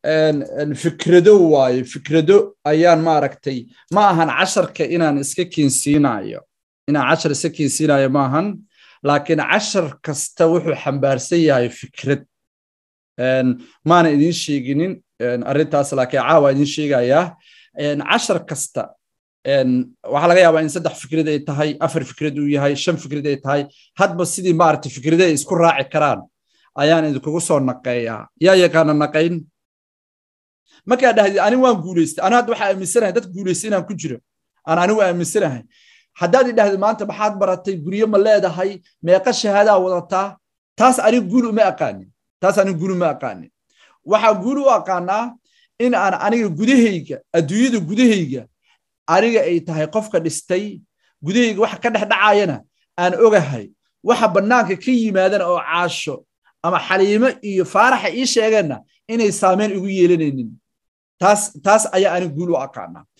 fikrado waaye fikrado ayaan maaragtay ma ahan casharka inaan iska keensiinayo inaan cashar iska keensiinayo ma ahan laakiin cashar kasta wuxuu xambaarsan yahay fikrad maana idin sheeginin arrintaas laakiin caawa idin sheegayaa cashar kasta waxaa laga yaabaa in saddex fikrad ay tahay afar fikrad uu yahay shan fikrad ay tahay hadba sidii maaragtay fikrada ay isku raaci karaan ayaan idinkugu soo naqeeyaa yaa yaqaana naqayn markaa dhahdid ani waan guulaystay anu hadda waxaa aaminsanahay dad guulaystay inaan ku jiro aan anigu aaminsanahay haddaad idhahdid maanta maxaad baratay guryo ma leedahay meeqa shahaadaa wadataa taas anigu guul uma aqaanin taas anigu guul uma aqaanin waxaa guul u aqaanaa in aan aniga gudahayga adduunyada gudahayga aniga ay tahay qofka dhistay gudahayga waxa ka dhex dhacaayana aan ogahay waxa bannaanka ka yimaadana oo caasho ama xaliimo iyo faaraxa ii sheegeenna inay saameyn igu yeelanaynin taas taas ayaa aniga guul u aqaanaa